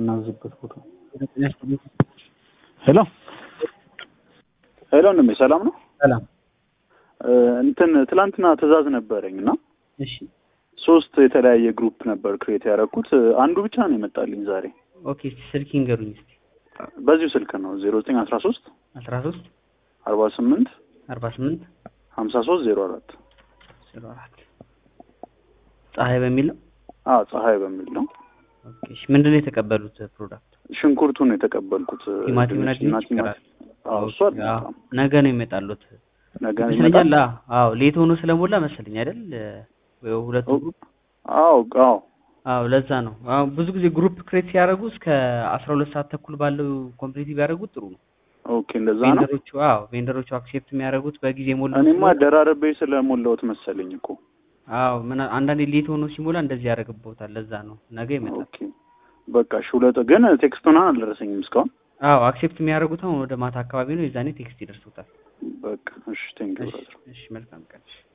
የምናዝበት ቦታ። ሄሎ ሄሎ፣ ወንድሜ ሰላም ነው? ሰላም። እንትን ትላንትና ትዕዛዝ ነበረኝ እና እሺ ሶስት የተለያየ ግሩፕ ነበር ክሬት ያደረኩት። አንዱ ብቻ ነው የመጣልኝ ዛሬ። ኦኬ እስቲ ስልክ ይንገሩኝ እስቲ። በዚሁ ስልክ ነው ዜሮ ዘጠኝ አስራ ሶስት አስራ ሶስት አርባ ስምንት አርባ ስምንት ሀምሳ ሶስት ዜሮ አራት ዜሮ አራት ፀሐይ በሚል ነው። አዎ ፀሐይ በሚል ነው። ኦኬ እሺ ምንድን ነው የተቀበሉት ፕሮዳክት? ሽንኩርቱን ነው የተቀበልኩት። ቲማቲም እና ድንችና ድንች ይቀራል። ቲማቲም። አዎ እሱ ኦኬ፣ አልመጣም። አዎ፣ ነገ ነው ይመጣሉት ነገ ይመስለኛል። ይመጣል። አዎ ሌት ሆኖ ስለሞላ መሰለኝ አይደል? ወይ ሁለቱ ግሩፕ አዎ አዎ አዎ ለዛ ነው። አዎ ብዙ ጊዜ ግሩፕ ክሬት ሲያደርጉ እስከ አስራ ሁለት ሰዓት ተኩል ባለው ኮምፕሊት ቢያደርጉት ጥሩ ነው። ኦኬ እንደዛ ነው። ቬንደሮቹ አዎ ቬንደሮቹ አክሴፕት የሚያደርጉት በጊዜ ሞላ እኔማ ደራርቤ ስለሞላሁት መሰለኝ እኮ። አዎ ምን አንዳንዴ ሌት ሆኖ ሲሞላ እንደዚህ ያደርግቦታል። ለዛ ነው ነገ ይመጣል። ኦኬ በቃ እሺ። ሁለት ግን ቴክስቱን አልደረሰኝም እስካሁን። አዎ አክሴፕት የሚያደርጉት አሁን ወደ ማታ አካባቢ ነው። የዛኔ ቴክስት ይደርሱታል። በቃ እሺ ቴንክ ዩ እሺ ብራዘር። እሺ መልካም ቀን። እሺ